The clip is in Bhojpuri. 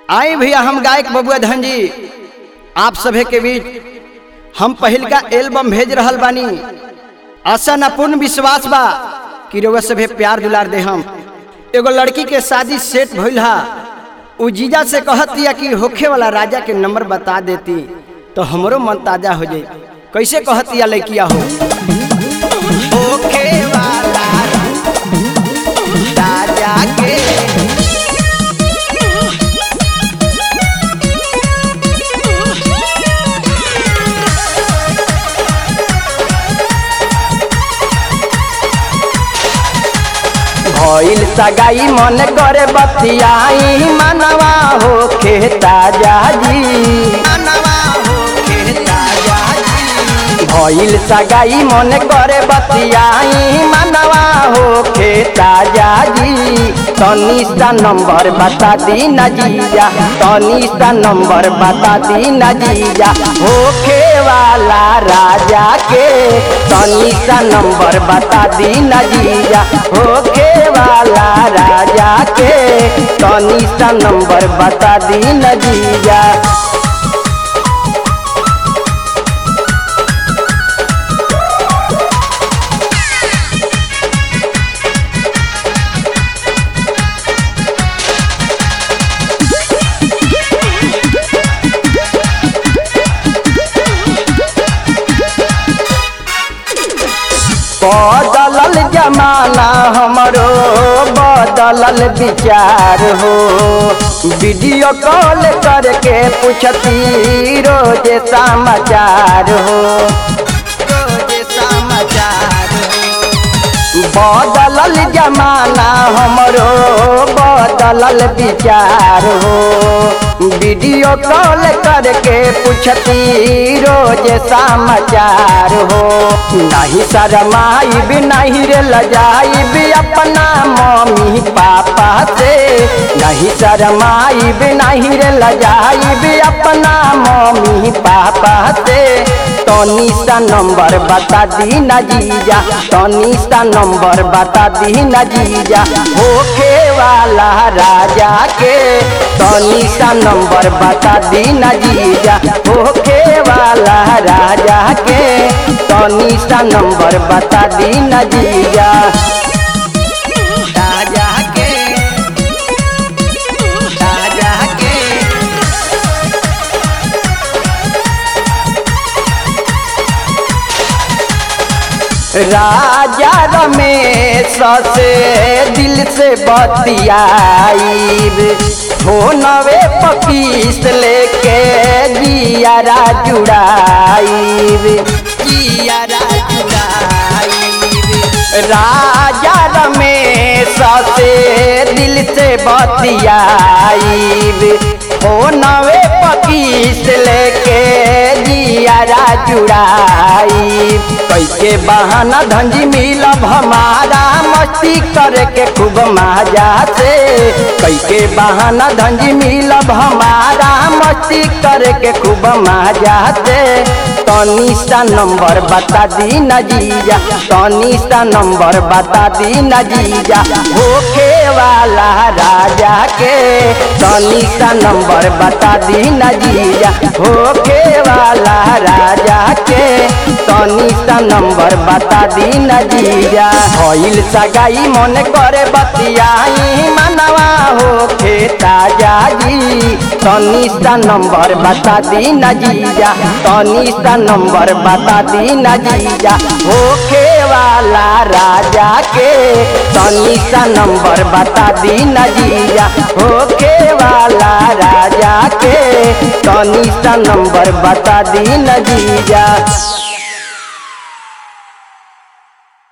आई भैया हम गायक बबुआ धन जी आप सभे के बीच हम पहिल का एल्बम भेज रहल बानी आशा न पूर्ण विश्वास बा कि रउआ सभे प्यार दुलार दे हम एगो लड़की के शादी सेट भइल हा उ जीजा से कहत दिया कि होखे वाला राजा के नंबर बता देती तो हमरो मन ताजा हो जाई कैसे कहत दिया लड़किया हो होखे वाला राजा के भइल सगाई मन करे बतियाई मनवा हो खेता जाजी मनवा हो खेता जाजी भइल सगाई मन करे बतियाई मनवा हो खेता जाजी तनी सा नंबर बता दी न जीजा तनी सा नंबर बता दी न जीजा होखे वाला राजा के तनी सा नंबर बता दी न जीजा होखे वाला राजा के तनी सा नंबर बता दी न जीजा बदलल जमाना हमरो बदलल विचार हो वीडियो कॉल करके पूछती रोज समाचार हो रोज समाचार बदलल जमाना हमरो बदलल विचार हो वीडियो कॉल करके पूछती रोज समाचार हो नहीं शरमाई भी नहीं रे लजाई भी अपना मम्मी पापा से नहीं शरमाई भी नहीं रे लजाई भी अपना मम्मी पापा से तनी सा नंबर बता दी न जीजा तनी सा नंबर बता दी न जीजा होखे वाला राजा के तनी सा नंबर बता दी न जीजा होखे वाला राजा के तनी सा नंबर बता दी न जीजा राजा के राजा के राजा रमेश से दिल से बतियाईब फोनवे पकीस लेके जियारा जुड़ाईब जियारा जुड़ाईब राजा रमेश से दिल से बतियाईब फोनवे पकीस लेके जियारा जुड़ाईब कैके बहाना धंजी मिलब हमारा मस्ती करके खूब मजा से कैके बहाना धंजी मिलब हमारा मस्ती करके खूब मजा से तनी सा नंबर बता दी न जीजा तनी सा नंबर बता दी न जीजा होखे वाला राजा के तनी सा नंबर बता दी न जीजा होखे वाला राजा के तनी सा नंबर बता दी न जीजा भइल सगाई मन करे बतियाई मनवा हो खेता जाजी तनी सा नंबर बता दी न जीजा तनी सा नंबर बता दी न जीजा होखे वाला राजा के तनी सा नंबर बता दी न जीजा होखे वाला राजा के तनी सा नंबर बता दी न जीजा